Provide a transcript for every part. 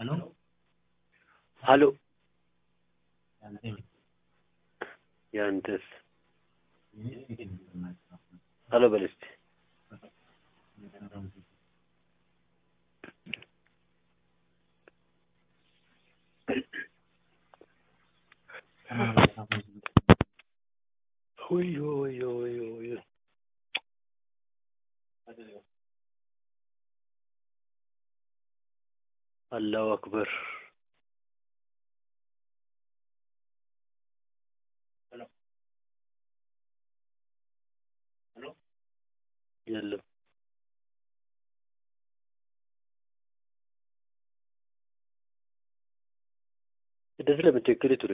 ሀሎ ያንተስ ሀሎ በል እስቲ ወዮ ወዮ ወዮ ወዮ አላሁ አክበር የለም እንደዚህ ለምትክል ቱሬ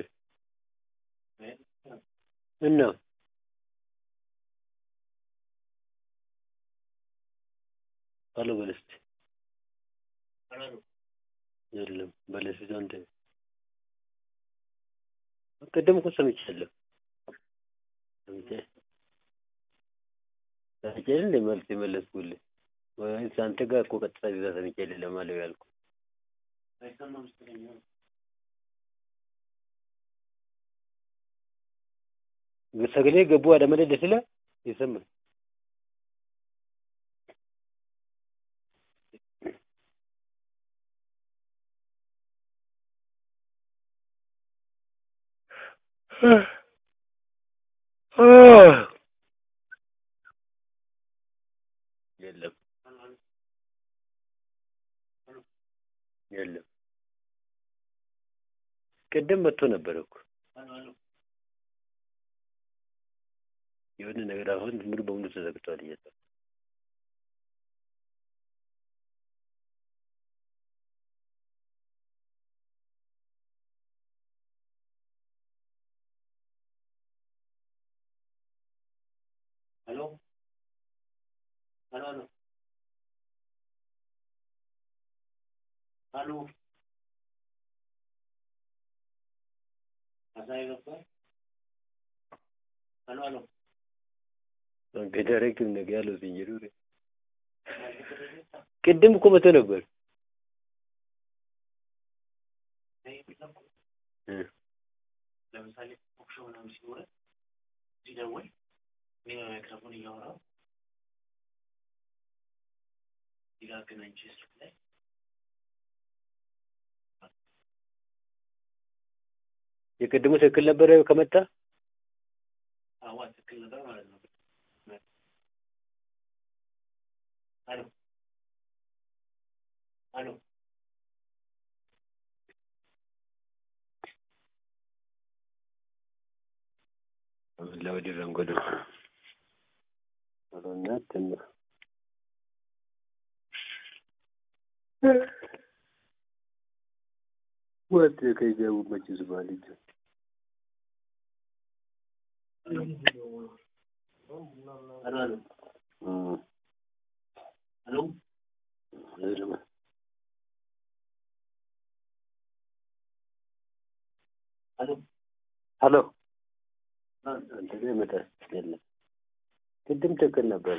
እና ሀሎ በል እስቲ የለም በል እስቲ አንተ ቅድም እኮ ሰምቻለሁ ሰምቼ ሰምቼ እንደ መልስ የመለስኩልህ ወይስ አንተ ጋር እኮ ቀጥታ እዛ ሰምቼ ለማለት ያልኩህ sagalee gabbuu haadha malee dasila ይሰማል የለም የለም ቅድም መጥቶ ነበር እኮ የሆነ ነገር አሁን ሙሉ በሙሉ ተዘግቷል እየተ ሄሎ ሄሎ ሄሎ አሳይ ነበር ሄሎ ሄሎ ገዳረግ ነገ ያለው ሲኝሩ ቅድም እኮ መቶ ነበር ለምሳሌ ቶክሾ ምናምን ሲኖረ ሲደውል እኔ በማይክሮፎን እያወራሁ እዚህ ጋር አገናኝቼ ስልክ ላይ የቅድሙ ትክክል ነበረ ከመጣ አዋ ትክክል ነበር ማለት ነው። አሎ አሎ ለወዲህ ረንጎዶ እናት ወጥ ከጀቡ መችስ ባልጅ አሎ አሎ አሎ አሎ ሄሎ አንተ ላይ መጣ የለም ቅድም ትክክል ነበር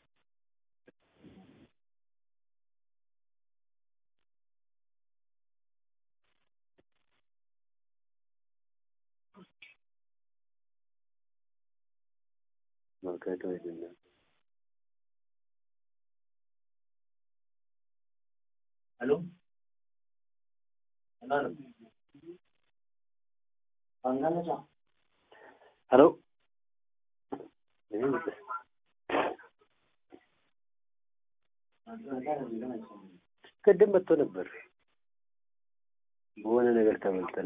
ማካዶ አይደለም አሎ አሎ አንጋለቻ ሄሎ ቅድም መጥቶ ነበር በሆነ ነገር ተበልተን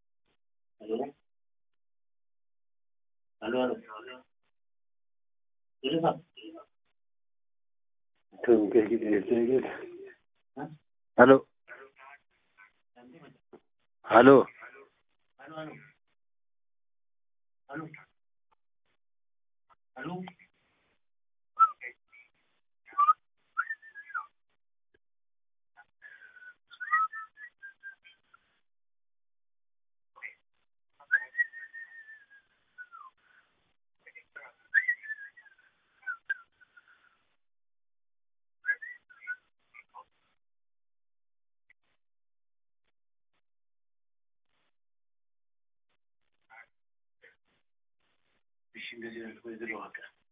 አሎ አሎ አሎ ሄሎ ሄሎ እሺ እንደዚህ ነው ወይዘሮ ዋቀ